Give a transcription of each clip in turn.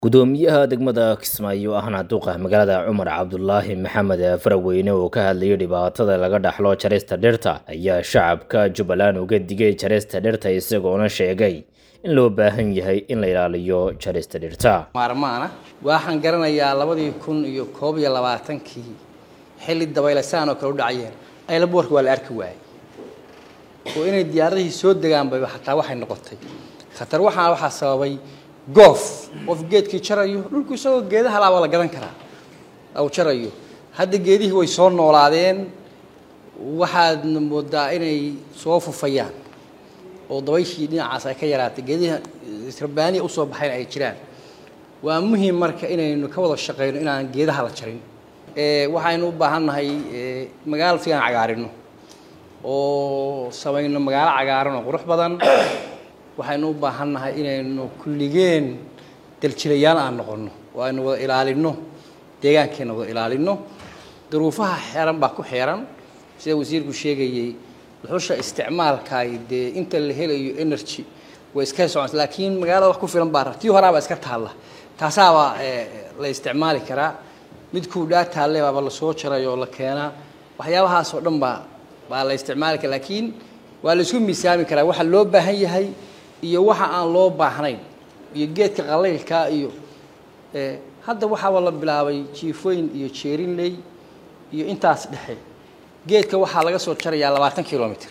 gudoomiyaha degmada kismaayo ahna duqa magaalada cumar cabdulaahi maxamed faraweyne oo ka hadlayay dhibaatada laga dhaxlo jarista dhirta ayaa shacabka jubbaland uga digay jarista dhirta isagoona sheegay in loo baahan yahay in la ilaaliyo jarista dhirta maarmaana waxaan garanayaa labadii kun iyo koob iyo labaatankii xilli dabaylasaan oo kale u dhacayeen aylaboorka waa la arki waayey oo inay diyaaradihii soo degaanba xataa waxay noqotay khatar waxaa waxaa sababay goof qof geedkii jarayo dhulku isagoo geedaha laa waa la gadan karaa au jarayo hadda geedihii way soo noolaadeen waxaadna moodaa inay soo fufayaan oo dabayshii dhinacaas ay ka yaraatay geedihi israbaaniya usoo baxayn ay jiraan waa muhiim marka inaynu ka wada shaqeyno inaan geedaha la jarin waxaynu u baahan nahay magaalo si aan cagaarino oo samayno magaalo cagaaran oo qurux badan waxaynu u baahan nahay inaynu kulligeen daljilayaal aan noqono oo aynu wada ilaalino deegaankeena wada ilaalino duruufaha xeeran baa ku xeeran sida wasiirku sheegayey dhuxusha isticmaalkaay dee inta la helayo energy way iska soconaysa laakiin magaalada wax ku filan baa tii horaaba iska taalla taasaaba la isticmaali karaa mid kuudhaa taalle baaba lasoo jaray oo la keenaa waxyaabahaas oo dhan baa baa la isticmaali kara laakiin waa la isku miisaami karaa waxa loo baahan yahay iyo waxa aan loo baahnayn iyo geedka qalaylka iyo hadda waxaaba la bilaabay jiifooyin iyo jeerinley iyo intaas dhexe geedka waxaa laga soo jarayaa labaatan kilomitr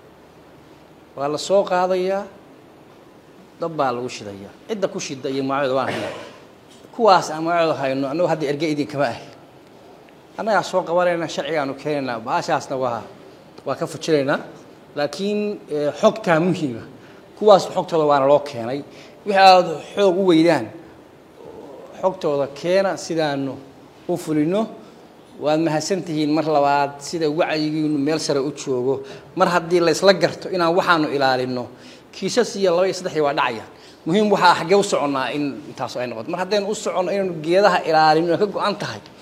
waa la soo qaadayaa dab baa lagu shidayaa cidda ku shida iyo magacooda waan haynaa kuwaas aan magacooda hayno annagu hadda erge idinkama ahi annagaa soo qabanayna sharcigaanu keenaynaa baashaasna waa waa ka fujinaynaa laakiin xogtaa muhiima kuwaas xogtooda waana loo keenay wixii aada xoog u weydaan xogtooda keena sidaanu u fulino waad mahadsantihiin mar labaad sida wacyigiinu meel sare u joogo mar haddii laysla garto inaan waxaanu ilaalino kiisas iyo laba iyo saddexii waa dhacayaan muhiim waxaa xaggee u soconnaa in intaasu ay noqoto mar haddaynu u soconno inaynu geedaha ilaalino ka go-an tahay